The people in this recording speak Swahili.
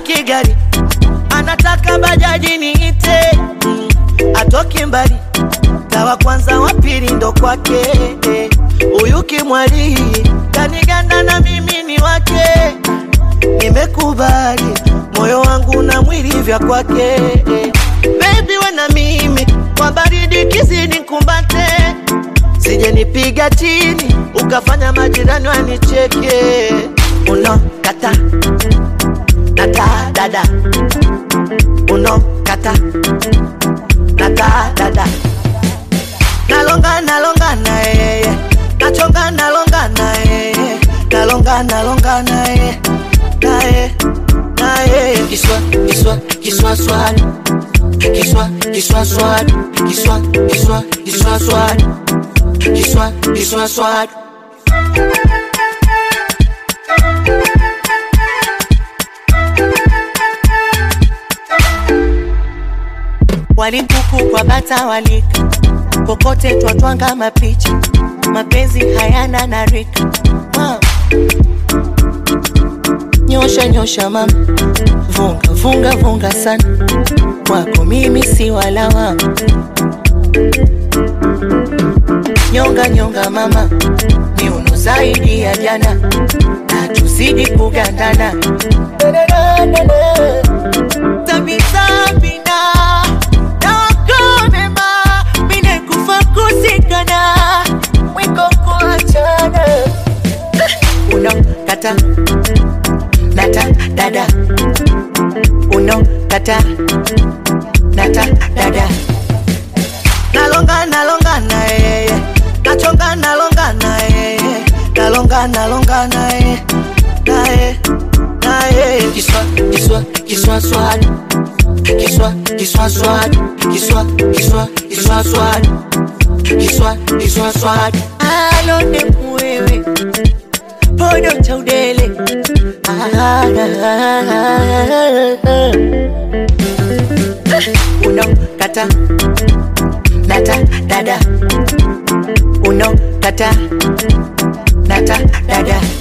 hataki gari anataka bajaji niite mm, atoki mbali tawa kwanza wa pili ndo kwake eh. huyu kimwali kaniganda na mimi ni wake nimekubali moyo wangu na mwili vya kwake eh. Baby we na mimi kwa baridi kizidi kumbate sije nipiga chini ukafanya majirani wanicheke uno kata nata dada uno kata nata dada nalonga nalonga na yeye nachonga nalonga na yeye nalonga nalonga na yeye naye naye kiswa kiswa kiswa swali kiswa kiswa swali kiswa kiswa kiswa swali kiswa kiswa swali walimpuku kwa bata walika kokote twatwanga mapicha mapenzi hayana na rika ah. nyosha nyosha mama vunga vunga vunga sana kwako mimi si walawama nyonga nyonga mama miuno zaidi ya jana na tuzidi kugandana tabisabina nawakonema mine kufa kusikana mwiko kuachana uno kata nata dada uno kata nata dada nalonga nalonga na yeye nachonga nalonga na yeye nalonga nalonga na yeye naye naye kiswa kiswa kiswa swali kiswa kiswa swali kiswa kiswa kiswa swali kiswa kiswa swali alone mwewe podo cha udele Ah, ah, ah, ah. uno kata nata dada uno kata nata dada